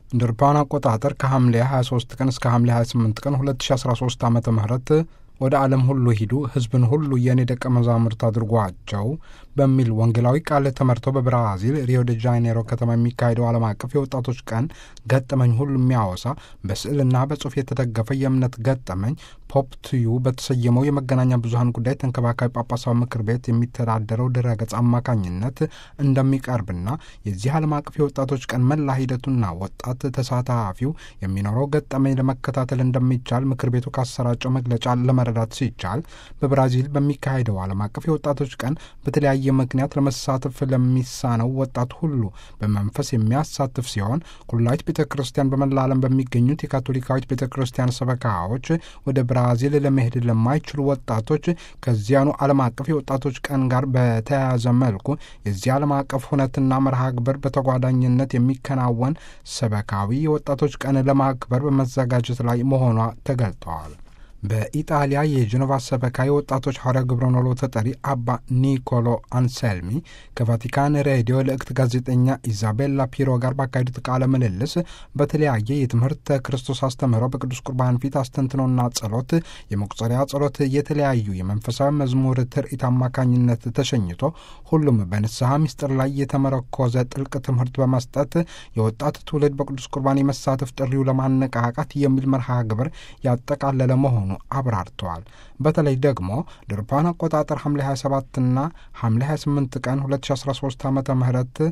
እንደ አውሮፓውያን አቆጣጠር ከሐምሌ 23 ቀን እስከ ሐምሌ 28 ቀን 2013 ዓ ም ወደ ዓለም ሁሉ ሂዱ ሕዝብን ሁሉ የእኔ ደቀ መዛሙርት አድርጓቸው በሚል ወንጌላዊ ቃል ተመርተው በብራዚል ሪዮ ደ ጃኔሮ ከተማ የሚካሄደው ዓለም አቀፍ የወጣቶች ቀን ገጠመኝ ሁሉ የሚያወሳ በስዕልና በጽሑፍ የተደገፈ የእምነት ገጠመኝ ፖፕ ትዩ በተሰየመው የመገናኛ ብዙኃን ጉዳይ ተንከባካቢ ጳጳሳዊ ምክር ቤት የሚተዳደረው ድረገጽ አማካኝነት እንደሚቀርብና የዚህ ዓለም አቀፍ የወጣቶች ቀን መላ ሂደቱና ወጣት ተሳታፊው የሚኖረው ገጠመኝ ለመከታተል እንደሚቻል ምክር ቤቱ ካሰራጨው መግለጫ ለመረዳት ሲቻል በብራዚል በሚካሄደው ዓለም አቀፍ የወጣቶች ቀን በተለያየ ምክንያት ለመሳተፍ ለሚሳነው ወጣት ሁሉ በመንፈስ የሚያሳትፍ ሲሆን ኩላዊት ቤተ ክርስቲያን በመላ ዓለም በሚገኙት የካቶሊካዊት ቤተ ክርስቲያን ሰበካዎች ወደ ብራዚል ለመሄድ ለማይችሉ ወጣቶች ከዚያኑ ዓለም አቀፍ የወጣቶች ቀን ጋር በተያያዘ መልኩ የዚህ ዓለም አቀፍ ሁነትና መርሃ ግብር በተጓዳኝነት የሚከናወን ሰበካዊ የወጣቶች ቀን ለማክበር በመዘጋጀት ላይ መሆኗ ተገልጠዋል። በኢጣሊያ የጀኖቫ ሰበካ የወጣቶች ሐዋርያ ግብረ ኖሎ ተጠሪ አባ ኒኮሎ አንሰልሚ ከቫቲካን ሬዲዮ ልእክት ጋዜጠኛ ኢዛቤላ ፒሮ ጋር ባካሄዱት ቃለ ምልልስ በተለያየ የትምህርተ ክርስቶስ አስተምህሮ በቅዱስ ቁርባን ፊት አስተንትኖና ጸሎት፣ የመቁጠሪያ ጸሎት፣ የተለያዩ የመንፈሳዊ መዝሙር ትርኢት አማካኝነት ተሸኝቶ ሁሉም በንስሐ ምስጢር ላይ የተመረኮዘ ጥልቅ ትምህርት በመስጠት የወጣት ትውልድ በቅዱስ ቁርባን የመሳተፍ ጥሪው ለማነቃቃት የሚል መርሃ ግብር ያጠቃለለ መሆኑ አብራርተዋል። በተለይ ደግሞ ድርፓን አቆጣጠር ሐምሌ 27ና ሐምሌ 28 ቀን 2013 ዓ ም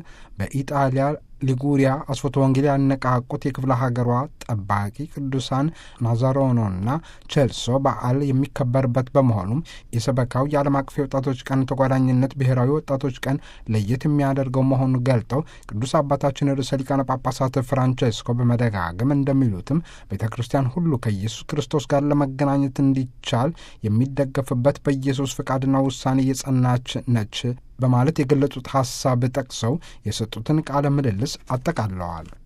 በኢጣሊያ ሊጉሪያ አስፎቶ ወንጌል ያነቃቁት የክፍለ ሀገሯ ጠባቂ ቅዱሳን ናዛሮኖና ቼልሶ በዓል የሚከበርበት በመሆኑም የሰበካው የዓለም አቀፍ የወጣቶች ቀን ተጓዳኝነት ብሔራዊ ወጣቶች ቀን ለየት የሚያደርገው መሆኑ ገልጠው ቅዱስ አባታችን ርዕሰ ሊቃነ ጳጳሳት ፍራንቼስኮ በመደጋገም እንደሚሉትም ቤተ ክርስቲያን ሁሉ ከኢየሱስ ክርስቶስ ጋር ለመገናኘት እንዲቻል የሚደገፍበት በኢየሱስ ፍቃድና ውሳኔ የጸናች ነች በማለት የገለጹት ሐሳብ ጠቅሰው የሰጡትን ቃለ ምልልስ አጠቃለዋል።